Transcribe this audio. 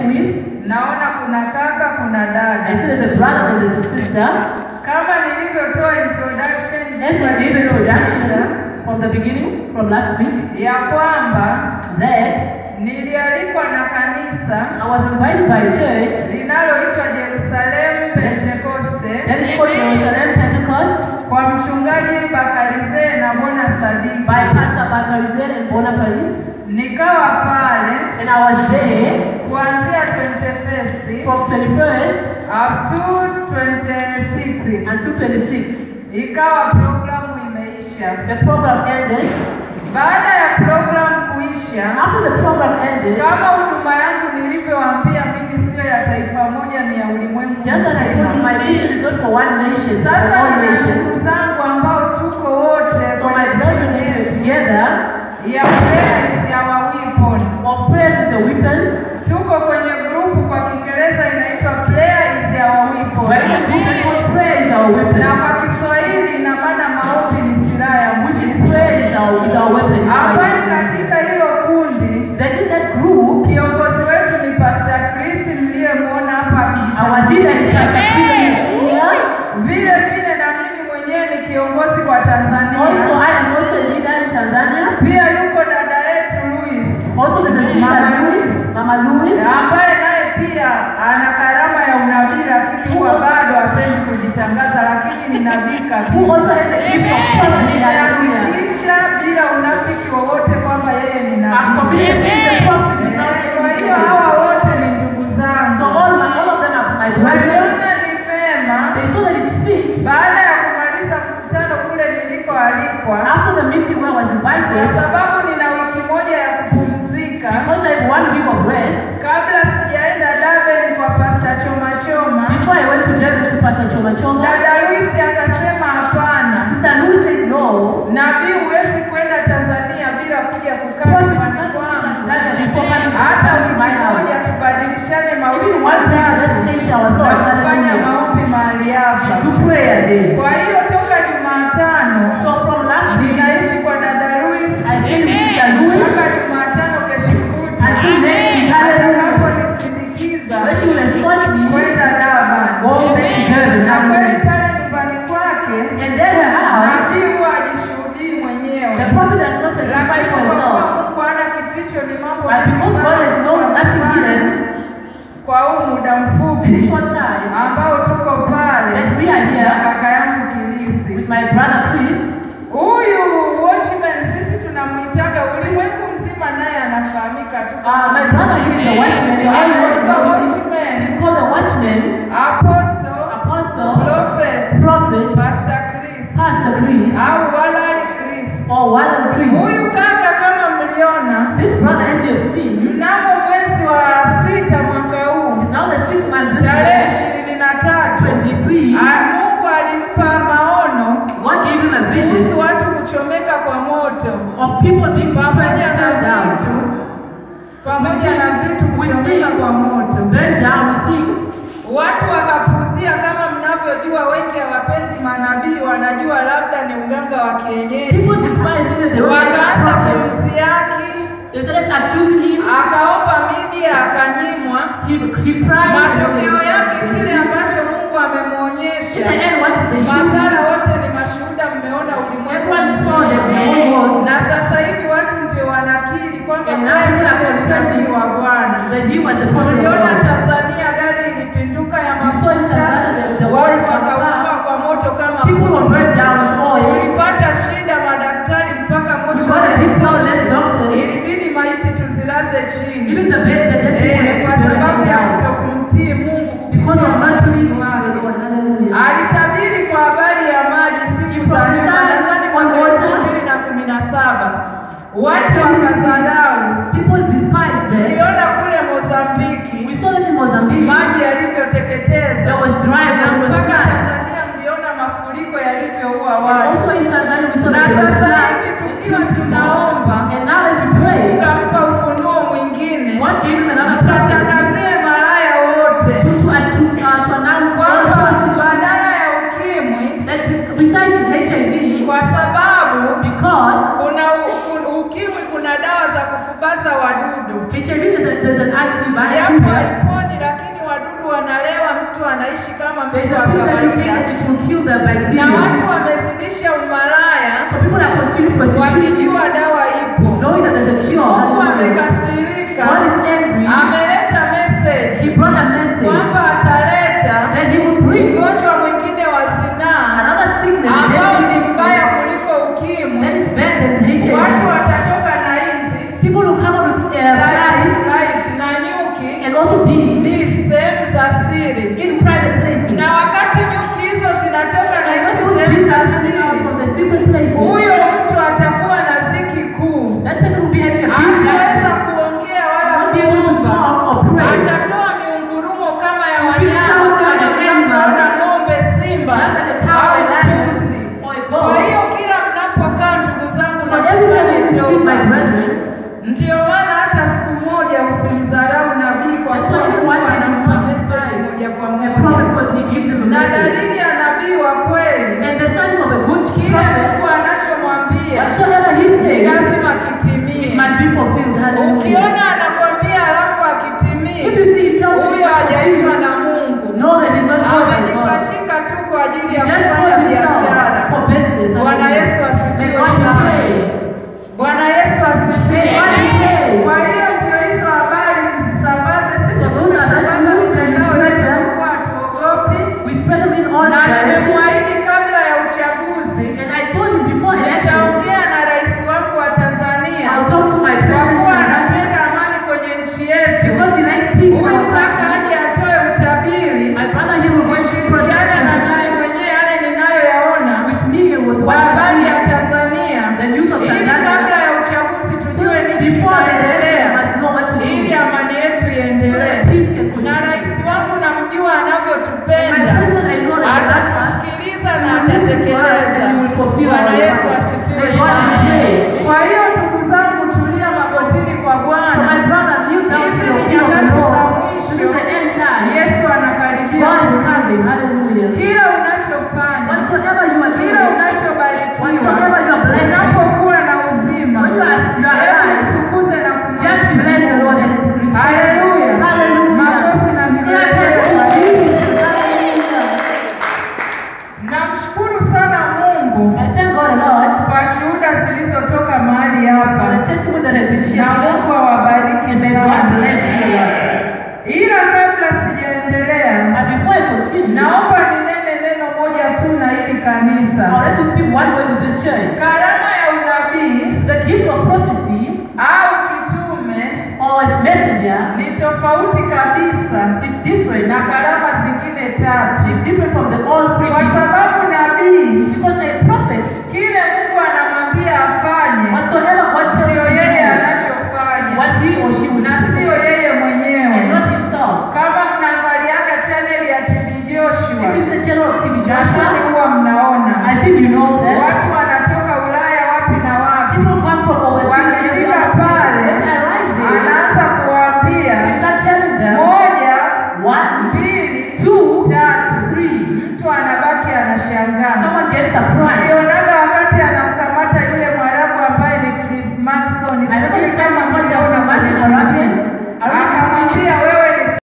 with. naona kuna kaka, kuna I see dada. there's a brother and there's a sister. Kama nilivyotoa introduction As I gave introduction from the beginning, from last week, ya kwamba that nilialikwa na kanisa I was invited by a church linaloitwa Jerusalem Pentekoste that is called Jerusalem Pentecost kwa mchungaji Bakarize na Bona Sadiki. by Pastor Bakarizel and Bona Paris. Nikawa pale And I was there kuanzia 21st from 21st up to 26th. until 26th. Ikawa programu imeisha. The program ended. Baada ya programu kuisha, After the program ended, kama huduma yangu nilivyowaambia, mimi sio ya taifa moja, ni ya ulimwengu just as I told you, mzima. my mission is not for one nation, it's for Sasa all nina ndugu nations. zangu ambao tuko wote So my brethren are together ya prayer is our weapon. of prayers is a weapon. Tuko kwenye grupu kwa Kiingereza inaitwa prayer is our weapon. Right? A group that calls prayer is our Na weapon. kwa Kiswahili ina maana maombi ni silaha ya Which mwisho. is prayer is our is our weapon. It's Ambaye our- katika hilo kundi Then in that group, kiongozi wetu ni Pastor Chris mliyemwona hapa our leader is Pastor Peter here. Vile vile na mimi mwenyewe ni kiongozi kwa Tanzania. Also, I am also a leader in Tanzania. Pia yuko dada yetu Louis Also, there's a sister Mama Louis, Mama Louis, ambaye naye pia ana karama ya unabii, lakini huwa bado hapendi kujitangaza, lakini ni nabii who kabisa. also has a gift of prophecy. Hallelujah. Anahakikisha bila unafiki wowote kwamba yeye ni I'm nabii. committed to the prophet. Eh, Kwa hiyo hawa wote ni ndugu So zangu. all, my, all of them are my brothers. Waliona ni vema They saw that it's fit. baada ya kumaliza mkutano kule nilikoalikwa, After the meeting where I was kwa invited, sababu nina wiki moja ya kupumzika because I have one week of rest, kabla sijaenda Durban kwa Pasta Choma Choma, before I went to Germany to Pastor Choma Choma, dada Luis akasema hapana, Sister Louis said no. nabii huwezi kwenda Tanzania bila kuja kukaa Prophet, you nyumbani can't go to kwangu. Tanzania before coming to hata my wiki moja house. tubadilishane mawili Even one day, let's matatu change our na thoughts. kufanya Hallelujah. maombi mahali hapa. To prayer day. Kwa hiyo toka Jumatano So from last week, ninaishi kwa dada Luis I stayed with Sister Louis mpaka Jumatano kesho kutwa until next week. Hallelujah. atakaponisindikiza Where she will escort me kwenda Durban. going back to Germany. Na kweli Hallelujah. pale nyumbani kwake And then her house, nabii huwa ajishuhudii mwenyewe, the prophet does not testify lakini for kwa kuwa himself. Mungu hana kificho, ni mambo But because God has no nothing hidden, kwa huu muda this mfupi short time ambao tuko pale that we are na here kaka yangu Kilisi. with my brother Chris, Huyu watchman sisi tunamuitaga ulimwengu mzima, naye anafahamika tu uh, my brother here is a watchman. The whole world Anaitwa knows him. watchman, He's called a watchman, apostle, apostle, prophet, prophet, pastor Chris Pastor Chris, au Walali Chris. or Wallen Chris. Huyu kaka kama mliona, This brother, as you have seen, mnamo mwezi wa sita mwaka huu is now the sixth man this tarehe year, ishirini na tatu 23. Ah, Mungu alimpa maono God gave him a kuhusu vision watu kuchomeka kwa moto of people being pamoja na burned down, vitu pamoja na vitu with kuchomeka kwa moto. things, burned down with things. Watu wakapuzia, kama mnavyojua, wengi hawapendi manabii, wanajua labda ni uganga wa kienyeji. People despised him, they were like Wakaanza prophets. kumsiaki, They started accusing him. akaomba media, akanyimwa. He, he cried. Matokeo yake kile ambacho Mungu In the amemwonyesha, end, what did they show? madhara wote ni mashuhuda, mmeona ulimwengu Everyone saw mzima. them, the whole world. na sasa hivi watu ndio wanakiri kwamba And now kweli people are alikuwa confessing ni wa Bwana. That he was a prophet of Uliona God. Tanzania gari ilipinduka ya We saw in mafuta, Tanzania the- the watu world wakaungua kwa moto kama People were kuni. burned down with oil. Tulipata shida madaktari mpaka moto We got a big town less doctors. ilibidi maiti tuzilaze chini Even the bed, the dead people Eh, had to kwa bury sababu them ya down. kutokumtii Mungu Because of kupitia not pleasing to wake. the Lord. Hallelujah. Alitabiri kwa habari ya maji siku za nyuma, prophesied nadhani mwaka on water. elfu mbili na kumi na saba watu wakadharau. People despised them. Uliona kule Mozambiki We saw it in Mozambique. maji yalivyoteketeza, There was dry, na there was mpaka flood. Tanzania mliona mafuriko yalivyoua And watu. also in Tanzania, we saw Na that there was sasa floods. hivi tukiwa tunaomba, And now as we pray, ukampa ufunuo mwingine, God gave him another prophecy mkatangazie malaya wote to, to, uh, to, uh, to announce all kwamba prostitutes badala ya ukimwi, that besides HIV, kwa sababu because kuna u- u- ukimwi, kuna dawa za kufubaza wadudu HIV there's, a, there's an japo antibiotic, the na bacteria. watu wamezidisha umalaya So people are continuing prostitution, wakijua dawa ipo. knowing that there's a cure. Mungu Hallelujah. amekasirika, God is angry. ameleta message He brought a message kwamba ataleta that He will bring ugonjwa mwingine wa zinaa another sickness, ambao ni deadly mbaya sickness, kuliko ukimwi. that is bad than Watu HIV. watatoka na inzi People will come up with uh, rais flies rais na nyuki and also bees ni sehemu za siri, in private places. na wakati nyuki hizo zinatoka na And when hizi those sehemu bees za are coming out siri, from the secret places, huyo mtu atakuwa na dhiki kuu, that person will be having a big hataweza time. kuongea wala Won't be able to kuomba, talk or pray. atatoa miungurumo kama ya Be wanyama shouting kama like an mnavyoona animal. ng'ombe, simba Just like a cow, a au lion, mbuzi. or a Kwa goat. hiyo kila mnapokaa ndugu zangu So na every time kufanya you see toba, my brethren, Ndiyo maana hata siku moja usimdharau nabii kwa that's kuwa why Mungu everyone can anampa do message moja kwa a moja. prophet because he gives them a Na message. dalili ya nabii wa kweli, And the signs of a good kile prophet, Mungu anachomwambia whatsoever he ni says, lazima kitimie. must be fulfilled. Hallelujah. Ukiona anakwambia alafu If akitimie, you see it tells huyo you hajaitwa na Mungu, know that he's not called by God. amejipachika tu kwa ajili He ya just kufanya called biashara. himself for business. Bwana Hallelujah. Yesu May asifiwe God be sana. praised. Bwana Yesu asifiwe. May God be praised. Kwa hiyo ndio hizo habari msisambaze. Sisi So those are the tumesambaza news that mitandao we yetu spread them. kwa hatuogopi, We spread them in all na directions. nimemwahidi kabla ya uchaguzi And I told him before elections, nitaongea na rais wangu wa Tanzania I'll talk to my kwa president kuwa Tanzania anapenda amani kwenye nchi yetu. because he likes peace in Huyu our kaka country. aje atoe utabiri, My brother, he will go to tushirikiane na mimi mwenyewe yale ninayoyaona with me and with kwa what habari I ya see. Tanzania The news of ili Tanzania. kabla ya uchaguzi So tujue nini before the election, kinaendelea we must know what to do. ili amani yetu So iendelee. that peace can Na continue. rais wangu namjua My anavyotupenda, president, I know that he loves us. atatusikiliza na He will listen to us atatekeleza. and he will fulfill Bwana our Yesu desires. asifiwe May God be sana. praised. Kwa hiyo ndugu zangu, tulia magotini kwa So my Bwana. brother, kneel down Hizi to the ni feet of the nyakati za Lord. mwisho. This is the end time. Yesu anakaribia. God is coming. Hallelujah. Kila unachofanya, Whatsoever you are kila doing, unachobarikiwa, whatsoever you are blessed with, unapokuwa na uzima, when you are, you are hebu alive, mtukuze na just kumheshimu bless the Lord and respect Hallelujah. Him. Hallelujah. Makofi na Clap hands vigelegele. for Jesus. Hallelujah. Namshukuru sana Mungu I thank God a lot kwa shuhuda zilizotoka mahali for hapa, the testimony that has been na shared. Mungu awabariki And may God sana. bless you a lot. Ila kabla sijaendelea, And before I continue, naomba ninene neno moja tu na hili I would kanisa. like to speak one word to this church. Karama ya unabii The gift of prophecy au kitume or as messenger ni tofauti kabisa is different na karama zingine tatu.